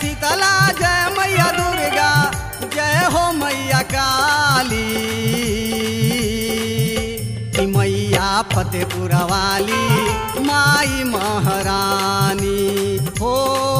शीतला जय मैया दुर्गा जय हो मैया काली कि मैया फतेपुर वाली माई महारानी हो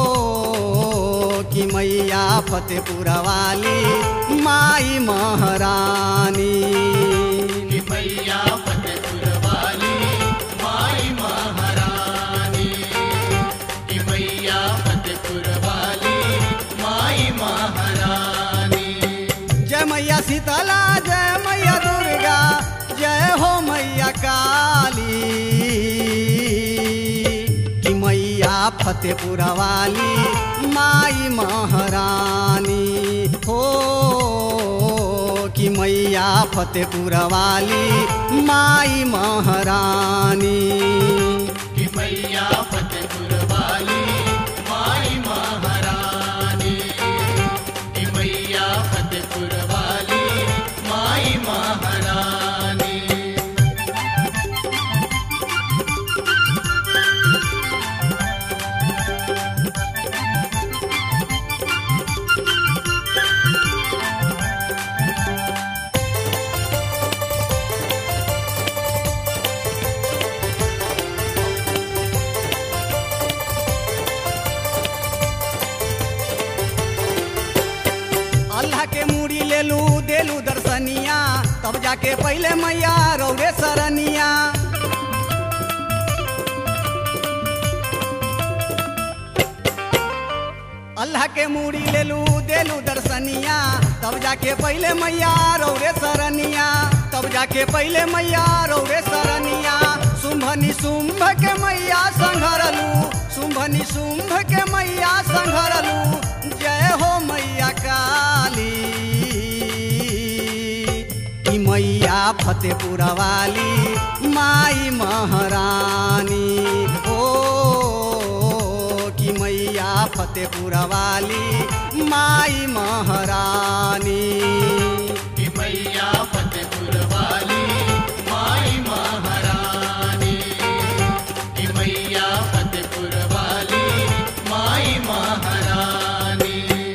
कि मैया फतेपुर वाली माई महारानी कि मैया फतेपुर वाली माई महारानी कि मैया फतेपुर वाली माई महारानी जय मैया शीतला जय मैया दुर्गा जय हो मैया काली कि मैया फतेपुर वाली माई महारानी हो कि मैया फतेपुर वाली माई महारानी कि मैया फतेपुर वाली माई महारानी कि मैया फतेपुर वाली माई महारानी अल्लाह के मूड़ी ले लू देलू दर्शनिया तब जाके पहले मैया रौरे सरनिया अल्लाह के मूड़ी ले लू देलू दर्शनिया तब जाके पहले मैया रौरे सरनिया तब जाके पहले मैया रौरे सरनिया शुंभनी शुंभ के मैया संघरलू शुंभनी शुंभ के मैया संघरलू जय हो मैया काली कि मैया फतेपुर वाली माई महारानी ओ कि मैया फतेपुर वाली माई महारानी कि मैया फतेपुर वाली माई महारानी कि मैया फतेपुर वाली माई महारानी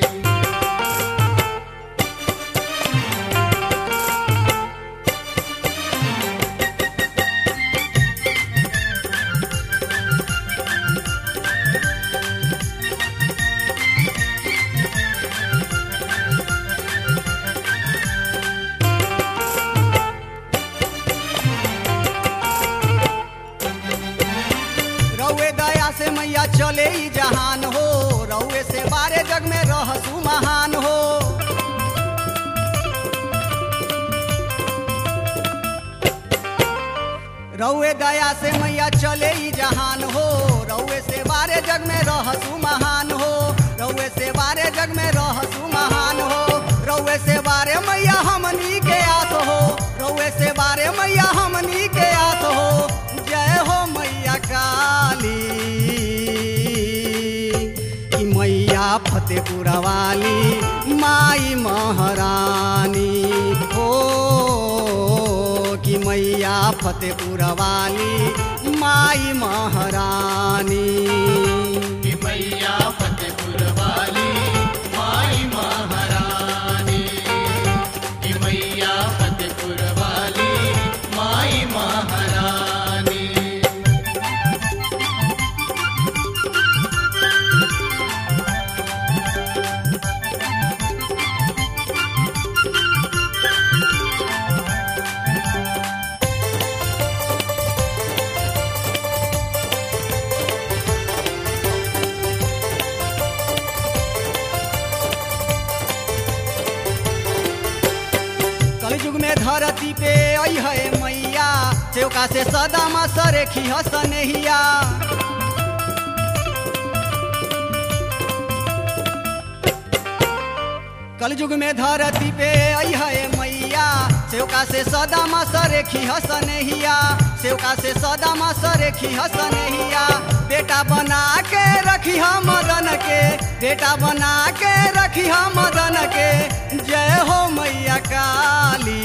रउए दया से मैया चले ही जहान हो रउए से बारे जग में रहसु महान हो रउए दया से मैया चले ही जहान हो रउए से बारे जग में रहसु महान हो रउए से बारे जग में रहसु महान हो रउए से बारे मैया हमनी के आस हो रउए से बारे मैया हमनी के आस हो जय हो मैया काली कि मैया फतेपुर वाली माई महारानी हो कि मैया फतेपुर वाली माई महारानी कि मैया फतेपुर वाली माई महारानी कि मैया फतेपुर वाली माई महारानी कलयुग में धरती पे आई है मैया चौका से सदा मा सरेखी हसनहिया कलयुग में धरती पे आई है मैया सेवका से सदा मा सरेखी हसनहिया सेवका से सदा मा सरेखी हसनहिया बेटा बना के रखी हम मदन के बेटा बना के रखी हम मदन के जय हो मैया काली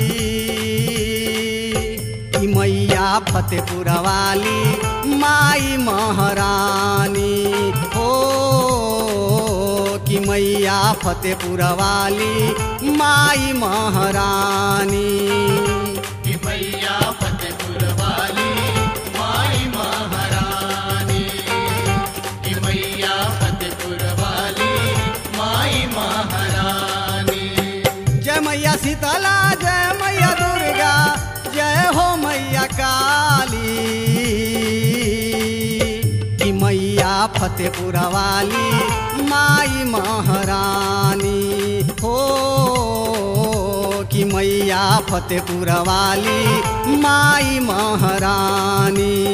कि मैया फतेपुर वाली माई महारानी हो मैया फतेपुर वाली माई महारानी कि मैया फतेपुर वाली माई महारानी कि मैया फतेपुर वाली माई महारानी जय मैया शीतला जय मैया दुर्गा जय हो मैया काली कि मैया फतेपुर वाली माई महारानी हो कि मैया फतेपुर वाली माई महारानी